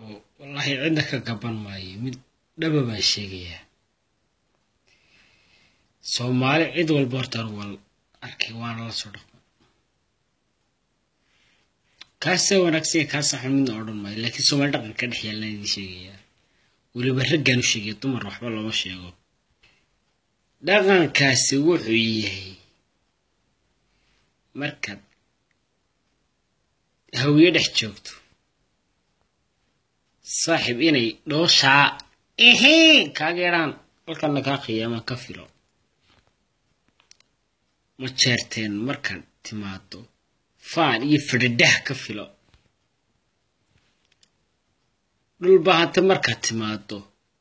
oo wallaahi cidna ka gaban maayo mid dhaba baan sheegayaa soomaali cid walba horta anu wal arkay waana la soo dhaqma kaasa wanaagsan kaasa xun midna odhan maayo laakiin soomaali dhaqan ka dhex yaallaan idin sheegayaa weliba raggaan u sheegaya dumar waxba looma sheego dhaqankaasi wuxuu yahay markaad hawiye dhex joogto saaxiib inay dhooshaa ihii kaageeraan halkana kaa khiyaamaan ka filo ma jeerteen markaad timaado faan iyo fadhidhah ka filo dhulbahante markaad timaado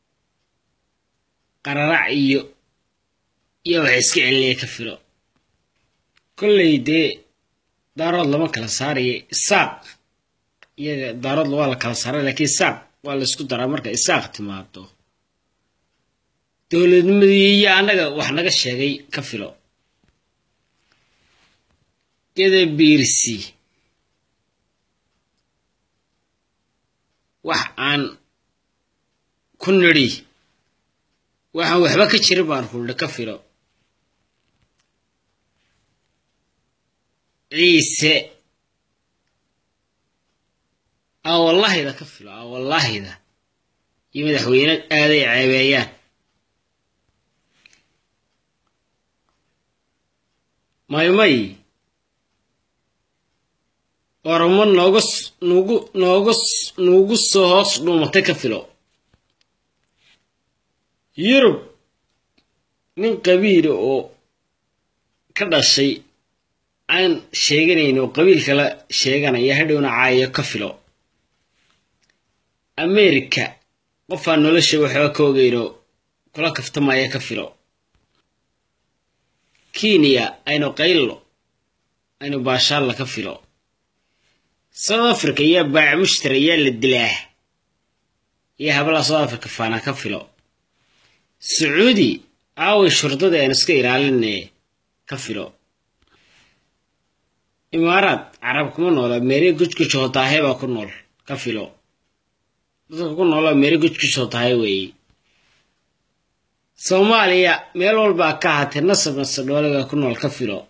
qararac iyo iyo waxa iska celiliya ka filo kolley dee daarood lama kala saaraya isaaq iyaga daarood waa la kala saaray laakiin isaaq waa la isku daraa marka isaaq timaado dowladnimadii iyo annaga wax naga sheegay ka filo geda biirsi wax aan ku nidhi waxaan waxba ka jirin baan huldha ka filo ciise aa wallahida ka filo aa wallahida iyo madaxweyne aaday ceebeeyaan maymay oromo nooga nugu nooga nuugu soo hoos dhuumatay ka filo yurub nin qabiila oo ka dhashay aan sheeganayn oo qabiil kala sheeganaya hadhowna caayo ka filo america qofaan nolosha waxba ka ogeyno kula kaftamaya ka filo kenya aynu qaylo aynu baashaalla ka filo south africa iyo baac mushtar ayaa la dilaa iyo hablaha south africa faana ka filo sacuudi aaway shurdada aan iska ilaalinee ka filo imaaraad carab kuma noola meere gujguj hootaahe baa ku nool ka filo dadka ku noola meere gujguj hootaahe weeye soomaaliya meel walbaa ka ahaatee nasab nasadhoole baa ku nool ka filo